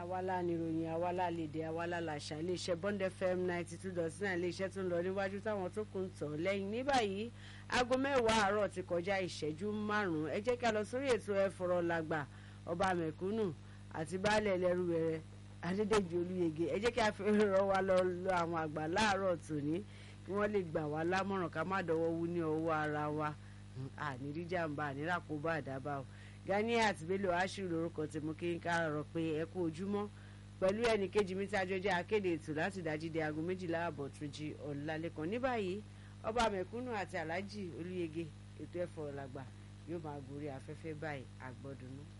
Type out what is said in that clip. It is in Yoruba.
àwálá níròyìn àwálá lédè àwálá làṣà iléeṣẹ́ Bond FM ninety two dot nine iléeṣẹ́ tó ń lọ níwájú táwọn tó kù ń tọ̀ lẹ́yìn ní báyìí aago mẹ́wàá àárọ̀ ti kọjá ìṣẹ́jú márùn-ún ẹ jẹ́ kí a lọ sórí ètò ẹ fọ̀rọ̀ làgbà ọba mẹ̀kúnnù àti baálẹ̀ ẹlẹ́rú rẹ̀ Adédèjì Olúyẹgẹ ẹ jẹ́ kí a fi rọ wa lọ lọ àwọn àgbà láàárọ̀ tòní kí wọ́n lè gbà wá lámọ̀ràn ká má dọwọ́ wú ní ọwọ́ ara wa àníríjàmbá àníràkóbá àdábà o Ganiat Bello Ashiru lórúkọ tèmú kí n kárọ̀ pé ẹ kú ojúmọ́ pẹ̀lú ẹnì kejì mi tí a jọ jẹ́ akéde ètò láti dájídé aago méjìlá àbọ̀ tó jí ọ̀làlẹ́kan ní báyìí ọba mẹ̀kúnnù àti Alhaji Olúyẹgẹ ètò ẹ̀fọ́ làgbà yóò máa gorí afẹ́fẹ́ báyìí àgbọ̀dùnú.